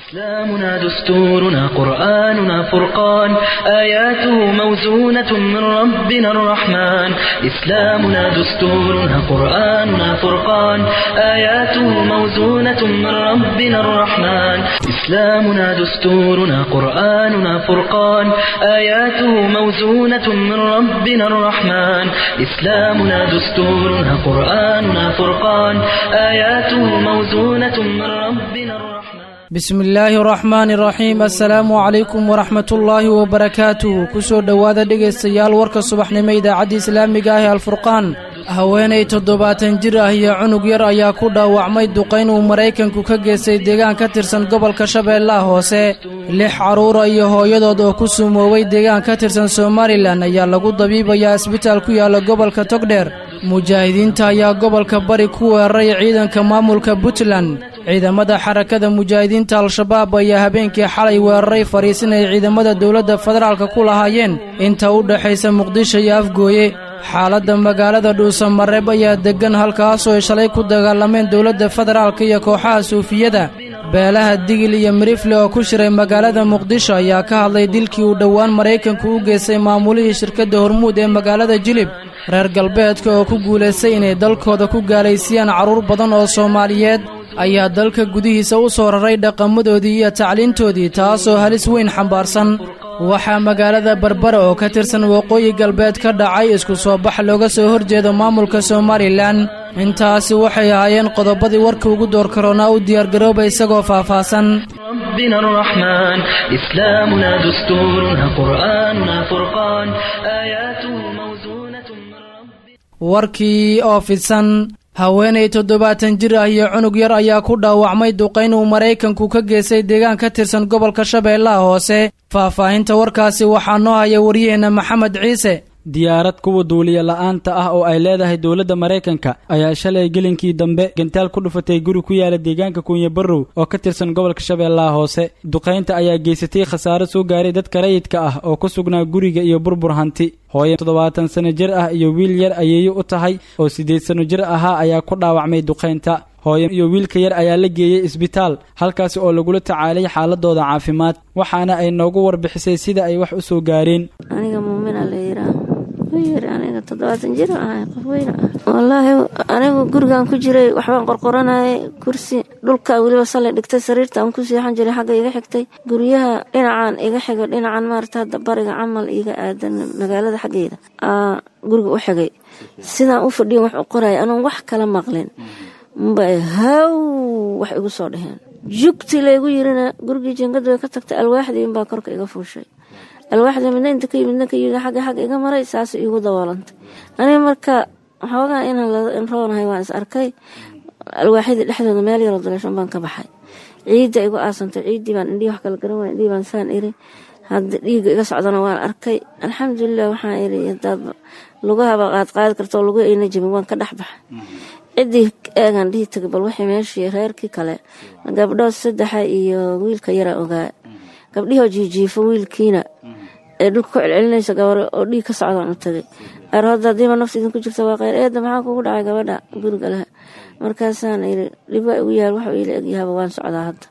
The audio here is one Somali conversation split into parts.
إسلامنا دستورنا قرآننا فرقان آياته موزونة من ربنا الرحمن إسلامنا دستورنا قرآننا فرقان آياته موزونة من ربنا الرحمن إسلامنا دستورنا قرآننا فرقان آياته موزونة من ربنا الرحمن إسلامنا دستورنا قرآننا فرقان آياته موزونة من ربنا الرحمن bismi illaahi araxmaani iraxiim assalaamu calaykum waraxmatullaahi wabarakaatuh kusoo dhowaada dhegaystayaal warka subaxnimo idaacadda islaamiga ah ee alfurqaan haweenay toddobaatan jir ah iyo cunug yar ayaa ku dhaawacmay duqayn uu maraykanku ka geystay deegaan ka tirsan gobolka shabeellaha hoose lix carruura iyo hooyadood oo ku sumoobay deegaan ka tirsan somalilan ayaa lagu dabiibayaa isbitaal ku yaalla gobolka togdheer mujaahidiinta ayaa gobolka bari ku weeraray ciidanka maamulka puntland ciidamada xarakada mujaahidiinta al-shabaab ayaa habeenkii xalay weeraray fariisin ay ciidamada dowladda federaalka ku lahaayeen inta u dhexaysa muqdisho iyo afgooye xaaladda magaalada dhuusamareeb ayaa deggan halkaasoo ay shalay ku dagaalameen dowladda federaalka iyo kooxaha suufiyada beelaha digil iyo mirifle oo ku shiray magaalada muqdisho ayaa ka hadlay dilkii uu dhowaan maraykanku u geystay maamulihii shirkadda hormuud ee magaalada jilib reer galbeedka oo ku guulaystay inay dalkooda ku gaalaysiiyaan carruur badan oo soomaaliyeed ayaa dalka gudihiisa u soo raray dhaqamadoodii iyo tacliintoodii taasoo halis weyn xambaarsan waxaa magaalada barbara oo ka tirsan waqooyi galbeed ka dhacay isku soo bax looga soo horjeedo maamulka somalilan intaasi waxay ahaayeen qodobadii warka ugu door karoonaa u diyaargarooba isagoo faahfaahsan ربنا الرحمن إسلامنا دستورنا قرآننا فرقان آياته موزونة من ربنا warkii oo fidsan haweenay toddobaatan jir ah iyo cunug yar ayaa ku dhaawacmay duqayn uu maraykanku ka geystay deegaan ka tirsan gobolka shabeellaha hoose faahfaahinta warkaasi waxaa noo haya waryaheenna maxamed ciise diyaarad kuwa duuliya la'aanta ah oo ay leedahay dowladda maraykanka ayaa shalay gelinkii dambe gantaal ku dhufatay guri ku yaala deegaanka kunya barrow oo ka tirsan gobolka shabeellaha hoose duqaynta ayaa geysatay khasaaro soo gaaray dadka rayidka ah oo ku sugnaa guriga iyo burbur hanti hooye toddobaatan sano jir ah iyo wiil yar ayeeyo u tahay oo siddeed sano jir ahaa ayaa ku dhaawacmay duqaynta hooye iyo wiilka yar ayaa la geeyey isbitaal halkaasi oo lagula tacaalay xaaladooda caafimaad waxaana ay noogu warbixisay sida ay wax u soo gaareen aniga muumina la yiraa yiri aniga toddobaatan jir ahay qof weyn ah wallaahi anigu gurigan ku jiray waxbaan qorqoranayay kursi dhulka weliba sallay dhigtay sariirta aan ku seexan jiray xagga iga xigtay guryaha dhinacan iga xigo dhinacan maarata hadda bariga camal iga aadan magaalada xaggeeda aa guriga u xigay sidaan u fadhiyan wax u qoraya anoon wax kala maqlin mbay haw wax igu soo dheheen jugti laygu yirina gurigii jingadu way ka tagtay alwaaxdii inbaa korka iga fuushay alwaaxda midna inta ka yimidna ka yimid xagga xagga iga maray saas iigu daboolantay aniga marka xoogaa inaan roonahay waan is arkay alwaaxyadii dhexdooda meel yaroo daleeshan baan ka baxay ciidda igu aasantay ciiddii baan indhihii wax kala garan waay indhihii baan saan iri hadda dhiigga iga socdana waan arkay alxamdulilah waxaan iri hadaad lugahaba qaad qaadi karto lugu ayna jabin waan ka dhex baxay ciddii eegaan dhihi tagay bal wixii meeshii reerkii kale gabdhood saddexa iyo wiilka yaraa ogaa gabdhihoo jiijiifo wiilkiina ee dhulka ku celcelinaysa gabar oo dhiig ka socdaan u tagay aroodda haddiiba nafta idinku jirta waa kheyr eedda maxaa kugu dhacay gabadha guriga leh markaasaan iri dhib waa igu yaal waxuu iila egyahaba waan socdaa hadda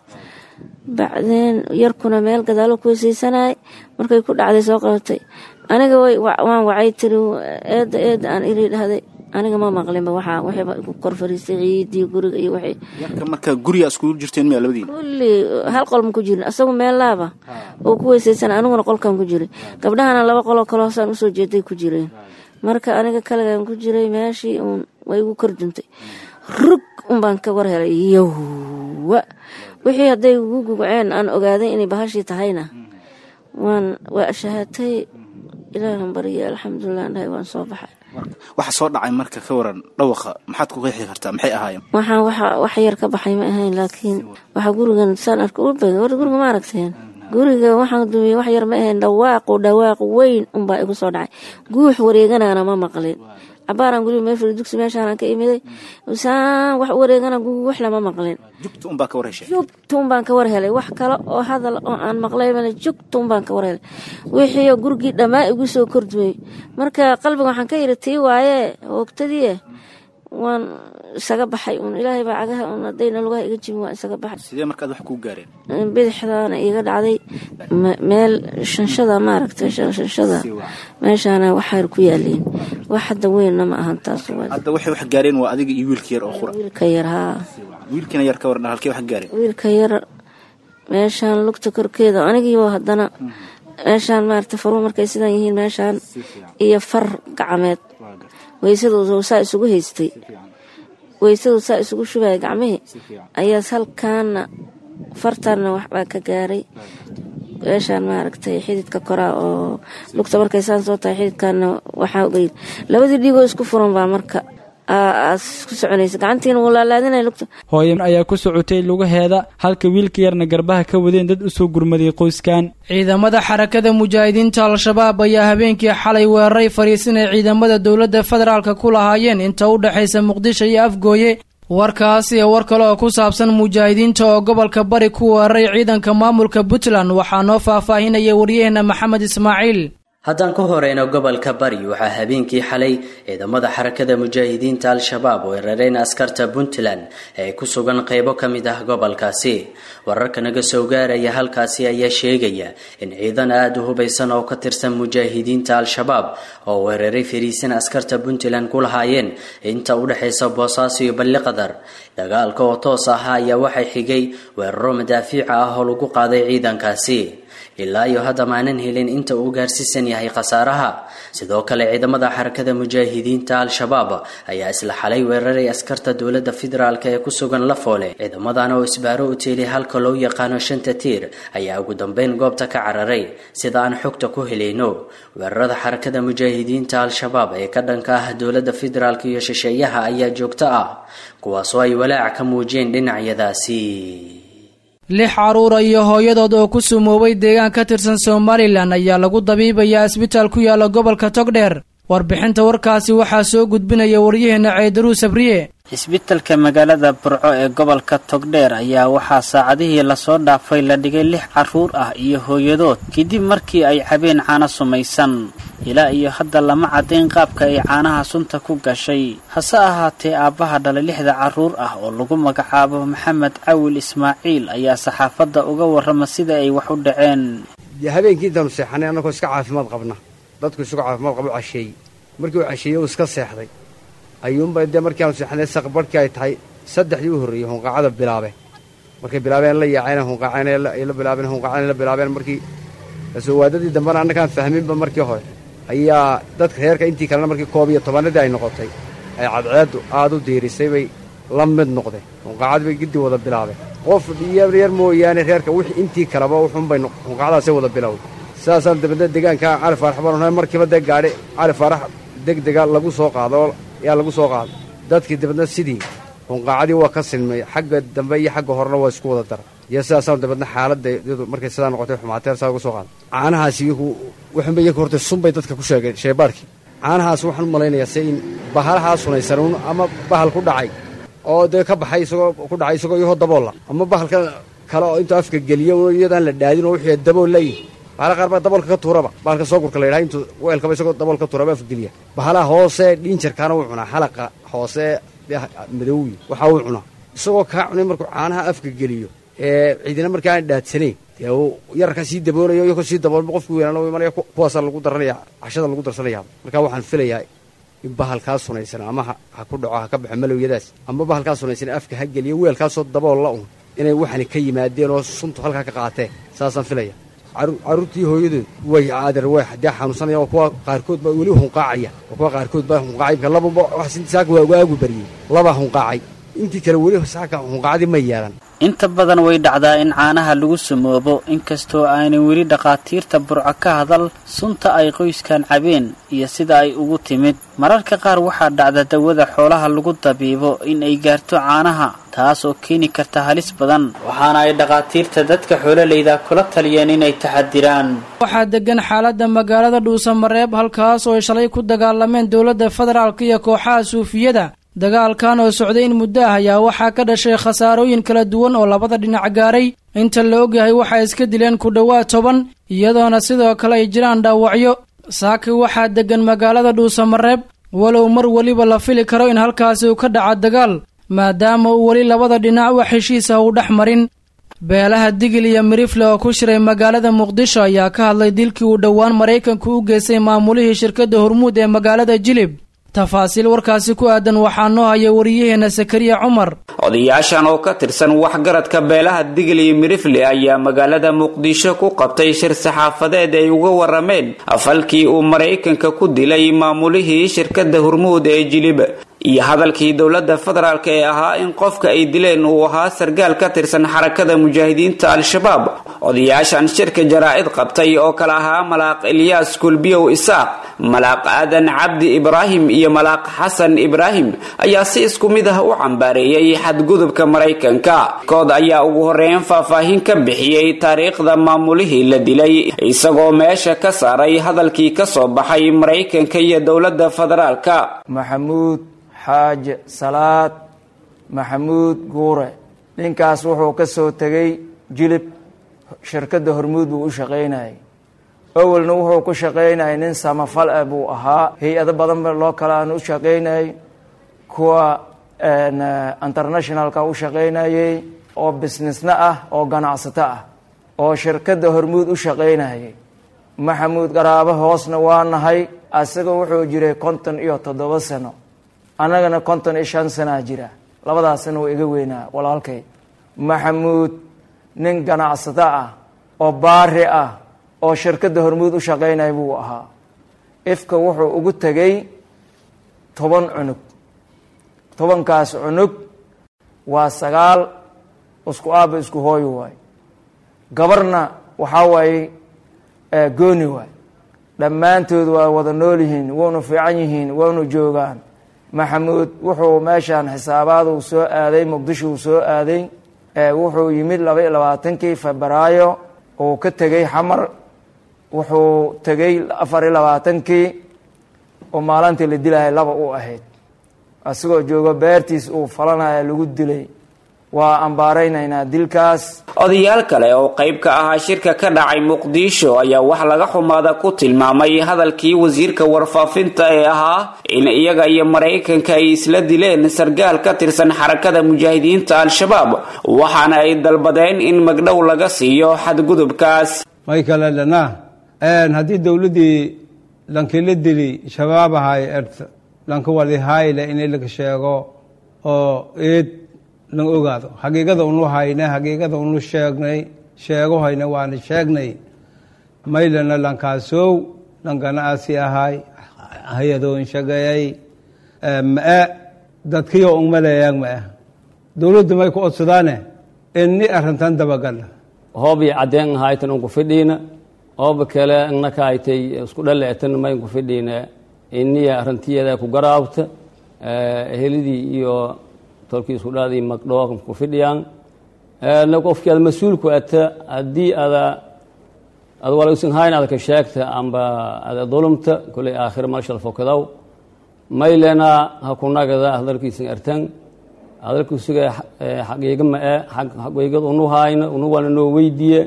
bacdeen yarkuna meel gadaalo ku wesaysanayay markay ku dhacday soo qabatay aniga waan wacay tiri eedda eedda aan iri dhahday aniga ma maqlinba waxaa wixiiba igu kor fariistay ciidii guriga iyo wixii yarka marka guriga iskugu jirteen miya labadiina kulli hal qol ma ku jirin asagu meel laaba oo ku weysaysan aniguna qolkan ku jiray gabdhahana laba qoloo kale hoosaan usoo jeeday ku jireen marka aniga kaligan ku jiray meeshii uun way igu kor duntay rug unbaan ka war helay yowwa wixii hadday igu gugceen aan ogaaday inay bahashii tahayna waan waa shahaatay ilaahan bariya alxamdulilah dhahay waan soo baxay waxa soo dhacay marka ka waran dhawaqa maxaad ku qeexi kartaa maxay ahaayeen waxaan waxa wax yar ka baxay ma ahayn laakiin waxa gurigan saan arka u bagay war guriga ma aragteen guriga waxaan dumiyey wax yar ma ahayn dhawaaqu dhawaaq weyn unbaa igu soo dhacay guux wareeganana ma maqlin cabaaraan guriga meel fadhi dugsi meeshaanaan ka imiday saan wax wareegana guux lama maqlin jugta unbaa ka war heshay jugtuun baan ka war helay wax kale oo hadal oo aan maqlay male jugtuun baan ka war helay wixii gurigii dhammaa igu soo kordumay marka qalbiga waxaan ka yidhi tii waaye hoogtadii waan isaga baxay uun ilaahay baa cagaha uun haddayna lugaha iga jibin waan isaga baxay sidee markaad wax kuu gaareen bidixdaana iga dhacday me- meel shanshada maaragtay shanshada meeshaana waxaar ku yaaliin wax hadda weynna ma ahan taas waa hadda waxay wax gaareen waa adiga iyo wiilka yar oo qura wiilka yar haa wiilkina yar ka waran halkee wax gaareen wiilka yar meeshaan lugta korkeeda anigiiba haddana meeshaan maaragtay faruhu markay sidaan yihiin meeshaan iyo far gacmeed weysadooda saa isugu haystay weysadoo saa isugu shubaya gacmihii ayaas halkaana fartaanna waxbaa ka gaaray meeshaan maaragtay xididka koraa oo lugta markay saan soo tahay xididkaana waxaa ogeyid labadii dhiigoo isku furan baa marka aas ku soconaysa gacantiina wuu laalaadinaya lugta hooyan ayaa ku socotay lugaheeda halka wiilka yarna garbaha ka wadeen dad usoo gurmaday qoyskan ciidamada xarakada mujaahidiinta al-shabaab ayaa habeenkii xalay weeraray fariisin ay ciidamada dowladda federaalka ku lahaayeen inta u dhexaysa muqdisho iyo afgooye warkaas iyo war kale oo ku saabsan mujaahidiinta oo gobolka bari ku weeraray ciidanka maamulka puntland waxaa noo faahfaahinaya waryaheena maxamed ismaaciil haddaan ku horeyno gobolka bari waxaa habeenkii xalay ciidamada xarakada mujaahidiinta al-shabaab weerareen askarta puntland ee ku sugan qeybo ka mid ah gobolkaasi wararka naga soo gaaraya halkaasi ayaa sheegaya in ciidan aada u hubaysan oo ka tirsan mujaahidiinta al-shabaab oo weeraray fariisin askarta puntland ku lahaayeen inta u dhexaysa boosaaso iyo balliqadar dagaalka oo toos ah ayaa waxay xigay weeraro madaafiica ah oo lagu qaaday ciidankaasi ilaa iyo hadda maanan helin inta uu gaarsiisan yahay khasaaraha sidoo kale ciidamada xarakada mujaahidiinta al-shabaab ayaa isla xalay weeraray askarta dowladda federaalk ee ku sugan lafoole ciidamadan oo isbaaro u teelay halka loo yaqaano shanta tiir ayaa ugu dambeyn goobta ka cararay sida aan xogta ku helayno weerarada xarakada mujaahidiinta al-shabaab ee ka dhanka ah dowladda federaalk iyo shisheeyaha ayaa joogto ah kuwaasoo ay walaac ka muujiyeen dhinacyadaasi lix caruura iyo hooyadood oo ku sumoobay deegaan ka tirsan somalilan ayaa lagu dabiibayaa isbitaal ku yaala gobolka togdheer warbixinta warkaasi waxaa soo gudbinaya waryaheena ceedaruu sabriye isbitalka magaalada burco ee gobolka togdheer ayaa waxaa saacadihii lasoo dhaafay la dhigay lix carruur ah iyo hooyadood kadib markii ay cabeen caano sumaysan ilaa iyo hadda lama caddayn qaabka ay caanaha sunta ku gashay hase ahaatee aabbaha dhalay lixda carruur ah oo lagu magacaabo maxamed cawil ismaaciil ayaa saxaafadda uga warrama sida ay wax u dhaceen dee habeenkii intaanu seexanay annagoo iska caafimaad qabna dadku isugu caafimaad qabo casheeyey markii uu casheeyey uu iska seexday ayuunba dee markii aanu seexanay saqbarhkii ay tahay saddexdii u horreeyey hunqaacada bilaabe markay bilaabeen la yaaceen hunqaaceen ay la bilaabeen hunqaaceen ay la bilaabeen markii soowaadadii dambena annagaan fahminba markii hore ayaa dadka reerka intii kalena markii koob iyo tobanadii ay noqotay ay cadceeddu aad u diirisay bay la mid noqdeen hunqaacadii bay giddi wada bilaabeen qof yar mooyaane reerka wixii intii kaleba wuxuunbay hunqaacadaasay wada bilowday sidaasaan dabadna deegaanka cali faarax baan markiiba dee gaadhi cali faarax degdega lagu soo qaado yaa lagu soo qaaday dadkii dabadna sidii hunqaacadii waa ka silmay xagga dambe iyo xagga horena waa isku wada dara iyo sidaasaan dabadna xaaladda iyadu markay sidaa noqotay xumaateer saa uga soo qaaday caanahaas iyagu wuxuunba iyagu hortay sunbay dadka ku sheegeen sheebaarkii caanahaas waxaan u malaynayaa se in bahalahaa sunaysanuun ama bahal ku dhacay oo dee ka baxay isagoo ku dhacay isagoo iyahoo daboolla ama bahalka kale oo intuu afka geliyo iyadaan la dhaadin oo wixii dabool layihin bahala qaar baa daboolka ka tuuraba bahalka soo gurka la yidhaha intuu weelkaba isagoo dabool ka tuuraba afgeliya bahalaha hoose dhiinjarkaana wuu cunaa xalaqa hoose madowyi waxaa wuu cunaa isagoo kaa cunay markuu caanaha afka geliyo ee ciidina markaa aan dhaadsanayn dee uu yararka sii daboolayo iyagoo sii daboolma qofku weynaan u imanaya kuwaasaa lagu daranaya cashada lagu darsanaya marka waxaan filayaa in bahalkaa sunaysan ama ha ku dhaco ha ka baxo malowyadaas ama bahalkaa sunaysan afka ha geliyo weelkaasoo daboolla un inay waxani ka yimaadeen oo suntu halkaa ka qaateen saasaan filaya carruurtii hooyadood way adeer way dee xanuunsanaya oo kuwa qaarkood baa weli hunqaacaya oo kuwa qaarkood baa hunqaacay imka lababa wax saaka waagu baryey labaa hunqaacay intii kale weli saaka hunqaacdii ma yeelan inta badan way dhacdaa in caanaha lagu samoobo inkastoo aanay weli dhakhaatiirta burco ka hadal sunta ay qoyskan cabeen iyo sida ay ugu timid mararka qaar waxaa dhacda dawada xoolaha lagu dabiibo in ay gaarto caanaha taas oo keeni karta halis badan waxaana ay dhakhaatiirta dadka xoololeyda kula taliyeen inay taxadiraan waxaa degan xaaladda magaalada dhuusamareeb halkaas oo ay shalay ku dagaalameen dowladda federaalk iyo kooxaha suufiyada dagaalkan oo socday in muddo ah ayaa waxaa ka dhashay khasaarooyin kala duwan oo labada dhinac gaaray inta la ogyahay waxay iska dileen ku dhowaad toban iyadoona sidoo kale ay jiraan dhaawacyo saaki waxaa degan magaalada dhuusamareeb walow mar weliba la fili karo in halkaasi uu ka dhaca dagaal maadaama uu weli labada dhinac wax heshiis ah uu dhex marin beelaha digil iyo mirifle oo ku shiray magaalada muqdisho ayaa ka hadlay dilkii uu dhowaan maraykanku u geystay maamulihii shirkadda hormuud ee magaalada jilib tafaasiil warkaasi ku aadan waxaa noo haya wariyaheenna sakariya cumar odayaashan oo ka tirsan waxgaradka beelaha digil iyo mirifle ayaa magaalada muqdisho ku qabtay shir saxaafadeed ay uga warameen falkii uu maraykanka ku dilay maamulihii shirkadda hormuud ee jilib iyo hadalkii dowladda federaalk ee ahaa in qofka ay dileen uu ahaa sargaal ka tirsan xarakada mujaahidiinta al-shabaab odayaashan shirka jaraa'id qabtay oo kale ahaa malaaq ilyaas kulbiyow isaaq malaaq aadan cabdi ibraahim iyo malaaq xasan ibraahim ayaa si isku mid ah u cambaareeyey xadgudubka maraykanka kood ayaa ugu horeyn faahfaahin ka bixiyey taariikhda maamulihii la dilay isagoo meesha ka saaray hadalkii ka soo baxay maraykanka iyo dowladda federaalka maxamuud xaaje salaad maxamuud guure ninkaas wuxuu ka soo tegay jilib shirkadda hormuud buu u shaqaynayay awalna wuxuu ku shaqaynayay nin samafal ah buu ahaa hay-ado badan ba loo kale aan u shaqaynayay kuwa internationalka u shaqaynayay oo businessna ah oo ganacsato ah oo shirkadda hormuud u shaqaynayay maxamuud qaraabo hoosna waa nahay asaga wuxuu jiray konton iyo toddoba sano annagana konton iyo shan sanaa jira labadaasna waa iga weynaa walaalkay maxamuud nin ganacsato ah oo baari ah oo shirkadda hormuud u shaqaynaya buu ahaa ifka wuxuu ugu tegay toban cunug tobankaas cunug waa sagaal isku aaba isku hooyo waay gabarna waxaa waaye gooni waay dhammaantood waa wada nool yihiin waynu fiican yihiin waynu joogaan maxamuud wuxuu meeshaan xisaabaad uu soo aaday muqdisho uu soo aaday wuxuu yimid laba iyo labaatankii febraayo uu ka tegey xamar wuxuu tegey afar iyo labaatankii oo maalintii la dilaya laba u ahayd asigoo joogo beertiis uu falanaya lagu dilay waa ambaaraynaynaa dilkaas odayaal kale oo qayb ka ahaa shirka ka dhacay muqdisho ayaa wax laga xumaada ku tilmaamay hadalkii wasiirka warfaafinta ee ahaa in iyaga iyo maraykanka ay isla dileen sargaal ka tirsan xarakada mujaahidiinta al-shabaab waxaana ay dalbadeen in magdhow laga siiyo xadgudubkaas may kale dhana haddii dowladdii lankila dili shabaab ahay erta lanka walihayle in laga sheego oo eed lan ogaado xaqiiqada unu hayne xaqiiqada unu sheegnay sheego hayne waana sheegnay maylana lankaasow lankana asi ahay hay-adoon shagayay ma-e dadkiyo ungmaleeyaan ma-e dowladdu may ku odsadaane ini arrintan dabagala hoobii caddeen ahaytan unku fidhiina ooba kale innaka aytay isku dhaleetan maynku fidhiina iniya arrintiyeeda ku garaabta ehelidii iyo tolkii isku dhaadii magdhoo ku fidhiyaan na qofkii aad mas-uulku ata haddii ada ad walausan hayn ada ka sheegta amba ada dulumta koley aakhira malshal fokadaw maylena ha ku nagada hadalkiisan artan hadalkiisuga xaqiiga ma-e xaqiigad unu hayna unu waana noo weydiiye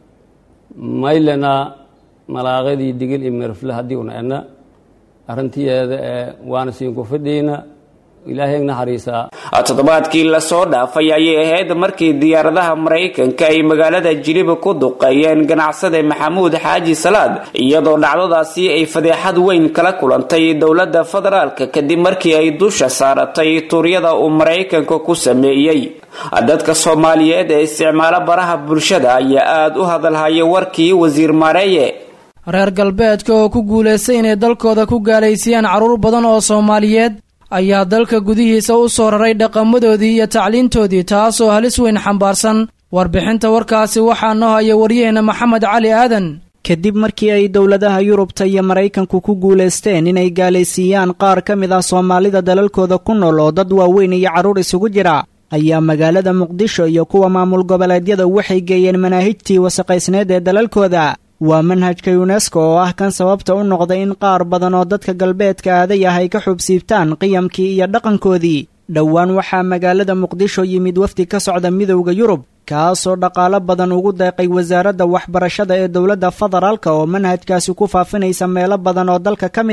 maylena malaaqadii digil iyo mirfle haddii una ena arrintiyeeda ee waana siinku fidhiina ilaahay naxariisaa toddobaadkii lasoo dhaafay ayay ahayd markii diyaaradaha maraykanka ay magaalada jiliba ku duqeeyeen ganacsade maxamuud xaaji salaad iyadoo dhacdadaasi ay fadeexad weyn kala kulantay dowladda federaalka kadib markii ay dusha saaratay tuuryada uu maraykanka ku sameeyey dadka soomaaliyeed ee isticmaalo baraha bulshada ayaa aada u hadalhaya warkii wasiir maareeye reer galbeedka oo ku guulaystay inay dalkooda ku gaalaysiiyaan carruur badan oo soomaaliyeed ayaa dalka gudihiisa u soo raray dhaqamadoodii iyo tacliintoodii taasoo halis weyn xambaarsan warbixinta warkaasi waxaa noo haya waryaheena maxamed cali aadan kadib markii ay dowladaha yurubta iyo maraykanku ku guulaysteen inay gaalaysiiyaan qaar ka mid ah soomaalida dalalkooda ku nool oo dad waaweyn iyo carruur isugu jira ayaa magaalada muqdisho iyo kuwa maamul goboleedyada waxay geeyeen manaahijtii wasaqaysneed ee dalalkooda waa manhajka yunesko oo ah kan sababta u noqday in qaar badan oo dadka galbeedka aaday ah ay ka xubsiibtaan qiyamkii iyo dhaqankoodii dhowaan waxaa magaalada muqdisho yimid wafdi ka socda midowda yurub kaasoo dhaqaalo badan ugu deeqay wasaaradda waxbarashada ee dowladda federaalka oo manhajkaasi ku faafinaysa meelo badan oo dalka ka mid ah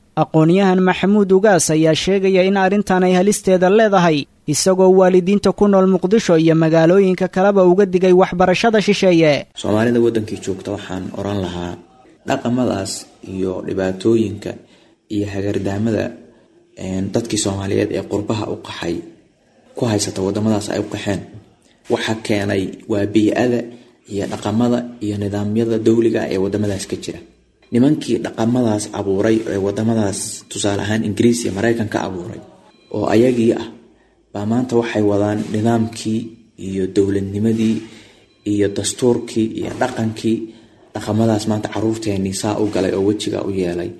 aqoon-yahan maxamuud ugaas ayaa sheegaya in arrintan ay halisteeda leedahay isagoo waalidiinta ku nool muqdisho iyo magaalooyinka kaleba uga digay waxbarashada shisheeye soomaalida waddankii joogta waxaan oran lahaa dhaqamadaas iyo dhibaatooyinka iyo hagardaamada dadkii soomaaliyeed ee qurbaha u qaxay ku haysata wadamadaas ay u qaxeen waxa keenay waa bii-ada iyo dhaqamada iyo nidaamyada dowliga ee wadamadaas ka jira nimankii dhaqamadaas abuuray ee wadamadaas tusaale ahaan ingiriis iyo mareykanka abuuray oo ayagii ah baa maanta waxay wadaan nidaamkii iyo dowladnimadii iyo dastuurkii iyo dhaqankii dhaqamadaas maanta caruurteenii saa u galay oo wejiga u yeelay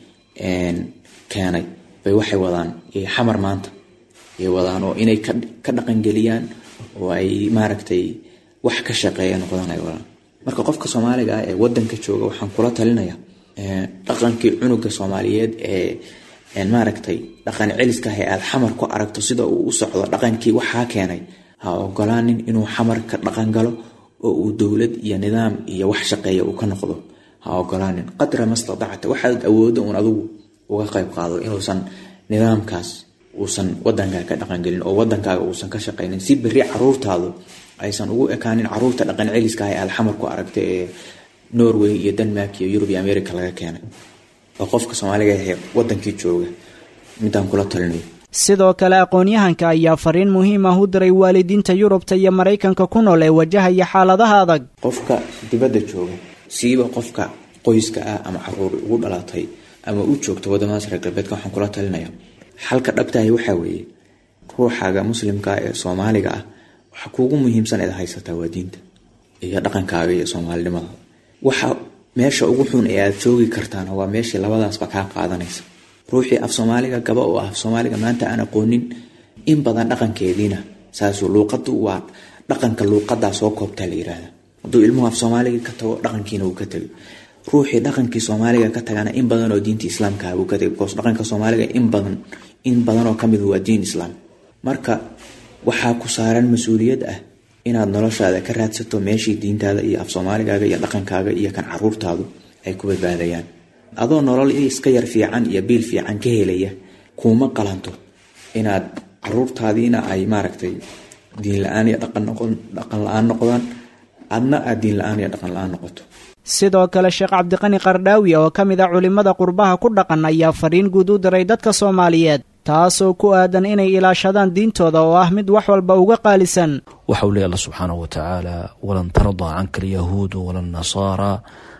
keenay bay waxay wadaan xamar maanta ay wadaan oo inay ka dhaqangeliyaan oo ay maaragtay wax ka shaqeeya noqdaan ay wadaan marka qofka soomaaliga ah ee wadanka jooga waxaan kula talinaya dhaqankii cunuga soomaaliyeed ee maaragtay dhaqan celiska ah ee aada xamar ku aragto sida uu u socdo dhaqankii waxaa keenay ha ogolaanin inuu xamar ka dhaqan galo oo uu dowlad iyo nidaam iyo wax shaqeeya uu ka noqdo ha ogolaanin qadra mastadacta waxaad awoodo uun adigu uga qayb qaado inuusan nidaamkaas uusan wadankaaga ka dhaqangelin oo wadankaaga uusan ka shaqaynin si beri caruurtaadu aysan ugu ekaanin caruurta dhaqan celiska ah ee aad xamar ku aragta ee norway iyo denmark iyo yurub iyo america laga keenay oo qofka soomaaliga ahee wadankii jooga midaan kula talinayo sidoo kale aqoon-yahanka ayaa fariin muhiim ah u diray waalidiinta yurubta iyo maraykanka ku nool ee wajahaya xaaladaha adag qofka dibadda jooga siiba qofka qoyska ah ama caruur ugu dhalatay ama u joogta wadamadaas reer galbeedka waxaan kula talinaya xalka dhabtahay waxaa weeye ruuxaaga muslimka ee soomaaliga ah waxa kuugu muhiimsan eed haysataa waa diinta iyo dhaqankaaga iyo soomaalinimada waxa meesha ugu xun ee aad joogi kartaana waa meeshii labadaasba kaa qaadanaysa ruuxii af soomaaliga gaba oo ah af soomaaliga maanta aan aqoonin in badan dhaqankeediina saasuu luuqadu waa dhaqanka luuqadaa soo koobtaa la yiraahda hadduu ilmuhu af soomaaliga ka tago dhaqankiina uu ka tego ruuxii dhaqankii soomaaliga ka tagana in badan oo diinta islaamka uu ka tego bcause dhaqanka soomaaliga in badan in badan oo kamid waa diin islaam marka waxaa ku saaran mas-uuliyad ah inaad noloshaada ka raadsato meeshii diintaada iyo af soomaaligaaga iyo dhaqankaaga iyo kan caruurtaadu ay ku badbaadayaan adoo nolol iska yar fiican iyo biil fiican ka helaya kuuma qalanto inaad caruurtaadiina ay maaragtay diin la-aan iyo dhaqan la-aan noqdaan adna aad diin la-aan iyo dhaqan la-aan noqoto sidoo kale sheekh cabdiqani qardhaawi oo ka mid a culimmada qurbaha ku dhaqan ayaa fariin guud u diray dadka soomaaliyeed taasoo ku aadan inay ilaashadaan diintooda oo ah mid wax walba uga qaalisan waxau leey alla subxaanahu watacaala walan tardaa canka alyahuudu wala nasaara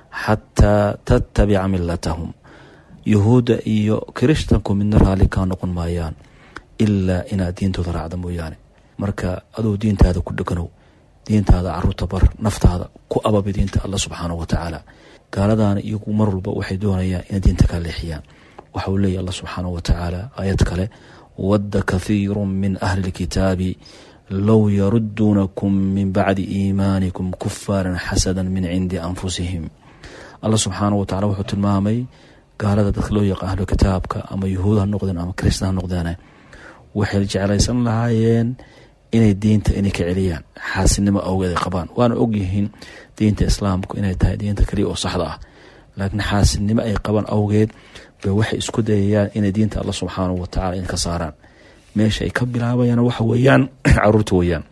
xataa tattabica milatahum yahuudda iyo kirishtanku midna raalli kaa noqon maayaan ilaa inaad diintooda raacda mooyaane marka aduu diintaada ku dheganow diintaada caruurta bar naftaada ku ababi diinta alla subxaanahu watacaala gaaladaana iyagu mar walba waxay doonayaan inay diinta ka leexiyaan waxauu leeyahy alla subxaanahu watacaala aayad kale wadda kathiiru min ahli lkitaabi low yaruduunakum min bacdi iimaanikum kufaaran xasada min cindi anfusihim alla subxaanahu watacala wuxuu tilmaamay gaalada dadka loo yaqaan ahlu kitaabka ama yuhuud ha noqdeen ama kristan ha noqdeen waxay jeclaysan lahaayeen inay diinta inay ka celiyaan xaasinimo awgeed ay qabaan waana ogyihiin diinta islaamku inay tahay diinta kaliya oo saxda ah laakiin xaasinimo ay qabaan awgeed bay waxay isku dayayaan inay diinta alla subxaanahu watacala in ka saaraan meesha ay ka bilaabayaan waxa weeyaan caruurta weeyaan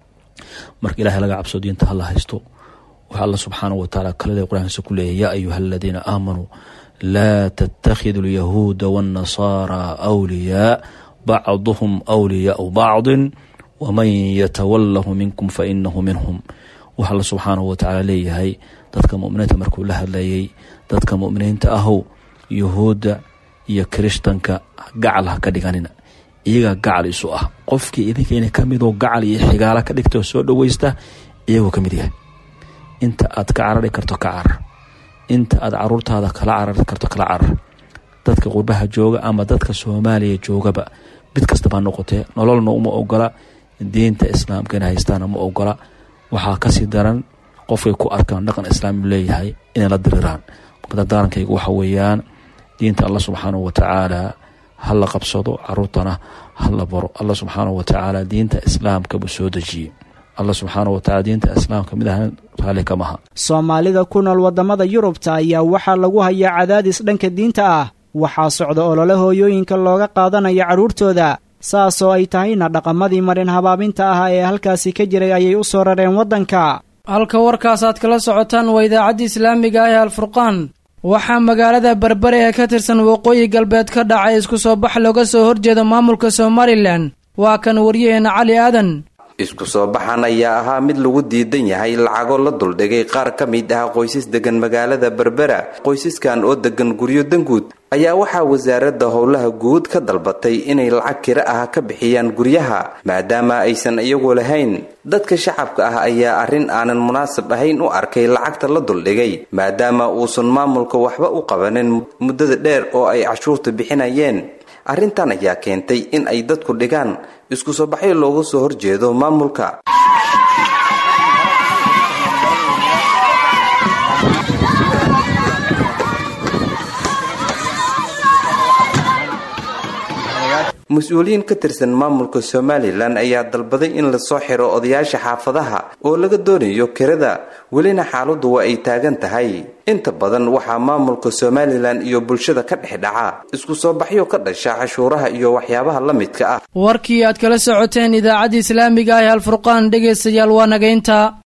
marka ilahay laga cabso diinta hala haysto waxa alla subxaanahu watacaala kalale qur-aankiisa ku leeyahy yaa ayuha aladiina aamanuu laa tattakhidu alyahuuda waannasaara awliyaa bacduhum awliyaau bacdin waman yatawalahu minkum fainahu minhum waxa alla subxaanahu watacaala leeyahay dadka muminiinta markuu la hadlayay dadka muminiinta ahow yuhuudda iyo kirishtanka gacal ha ka dhiganina iyagaa gacal isu ah qofkii idinkeena kamidoo gacal iyo xigaala ka dhigta oo soo dhoweysta iyagoo ka mid yahay inta aad ka carari karto ka carar inta aad caruurtaada kala carari karto kala carar dadka qurbaha jooga ama dadka soomaaliya joogaba mid kastaba noqotee nololna uma ogola diinta islaamka inay haystaana ma ogola waxaa kasii daran qofkay ku arkaan dhaqan islaami leeyahay inay la diriraan dardarankaygu waxa weeyaan diinta alla subxaanahu watacaala ha la qabsado caruurtana ha la baro alla subxaanahu watacaala diinta islaamka buu soo dejiyey alla subxaanahu watacala diinta islaamka mid ahan raalli kamaha soomaalida ku nool waddamada yurubta ayaa waxaa lagu hayaa cadaadis dhanka diinta ah waxaa socda olole hooyooyinka looga qaadanayo carruurtooda saasoo ay tahayna dhaqamadii marin habaabinta ahaa ee halkaasi ka jiray ayay u soo rareen waddanka halka warkaas aad kala socotaan waa idaacadda islaamiga ah ee alfurqaan waxaa magaalada berbere ee ka tirsan waqooyi galbeed ka dhacay isku soo bax looga soo horjeeda maamulka somalilan waa kan waryaheena cali aadan isku soo baxan ayaa ahaa mid lagu diidan yahay lacago la duldhigay qaar ka mid ah qoysas degan magaalada berbera qoysaskan oo degan guryo danguud ayaa waxaa wasaaradda howlaha guud ka dalbatay inay lacag kira ah ka bixiyaan guryaha maadaama aysan iyagu lahayn dadka shacabka ah ayaa arrin aanan munaasab ahayn u arkay lacagta la duldhigay maadaama uusan maamulka waxba u qabanin muddada dheer oo ay cashuurta bixinayeen arrintan ayaa keentay in ay dadku dhigaan isku soo baxyo looga soo horjeedo maamulka mas-uuliyiin ka tirsan maamulka somalilan ayaa dalbaday in lasoo xiro odayaasha xaafadaha oo laga doonayo kirada welina xaaladdu waa ay taagan tahay inta badan waxaa maamulka somalilan iyo bulshada ka dhex dhaca isku soo baxyo ka dhasha cashuuraha iyo waxyaabaha la midka ah warkii aad kala socoteen idaacadda islaamiga ah ee alfurqaan dhegaystayaal waa nagaynta